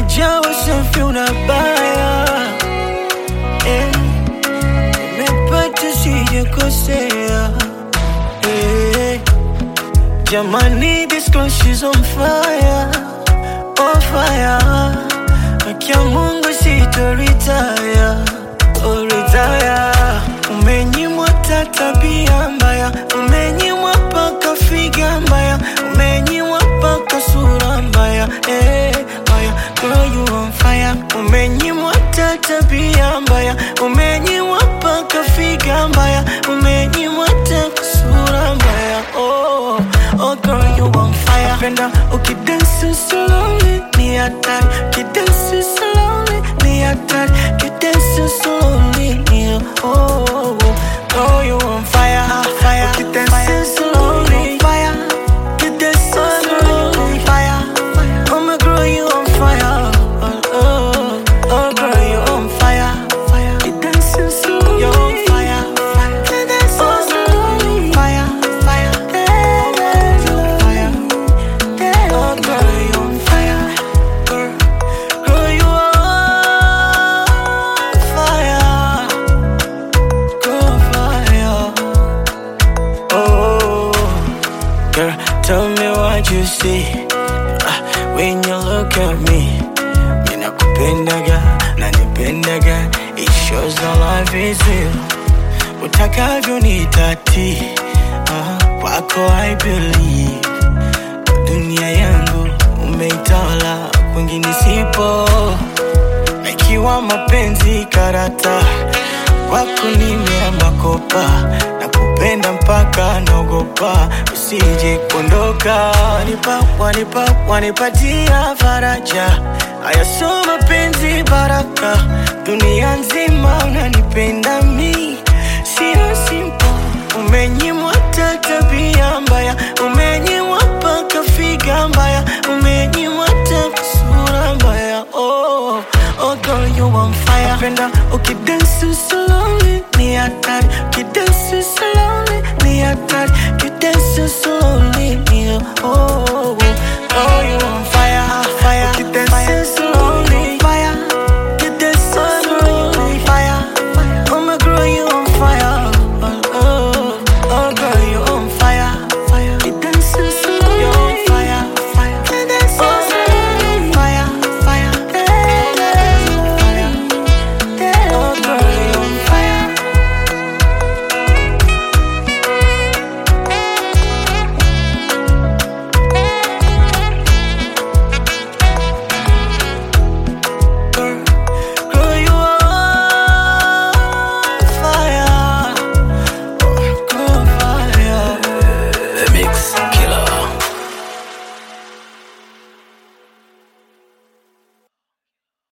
umejawa safi unabaya eh, nimepata sijakosea eh, jamani this girl she's on fire on fire Akia Mungu sitoritaya oh, retire umenyimwa ta tabia mbaya umenyimwa paka figa mbaya umenyimwa paka sura mbaya eh, mbaya girl you on fire umenyimwa ta tabia mbaya umenyimwa paka figa mbaya umenyimwa ta sura mbaya oh, oh girl you on fire napenda ukidansi slowly ni hatari kidansi slowly ni hatari kidansi slowly ni oh, oh, oh. Girl you on fire fire ukidansi slowly fire kidansi slowly fire oh my girl you on fire oh, oh, oh girl you on fire fire kidansi slowly you on fire fire kidansi slowly fire fire fire Oh, girl, you on fire. Girl, girl, you on fire. Girl, fire. Oh, girl, tell me what you see Ah, when you look at me. Mina kupendaga, nanipendaga. It shows the life is real. Utakavyo nitati, ah, kwako I believe dunia yangu umeitawala, kwingine sipo. Na ikiwa mapenzi karata, kwako nimeamba kopa, na kupenda mpaka naogopa usije kuondoka. Wanipa, wanipa, wanipatia faraja, haya sio mapenzi baraka, dunia nzima unanipenda mi, sio simple Umenyimwa ta tabia mbaya, umenyimwa paka figa mbaya, umenyimwa ta sura mbaya. Oh, oh girl you on fire. Napenda ukidansi slowly ni hatari, ukidansi slowly ni hatari, ukidansi slowly ni oh, oh, oh. Girl you on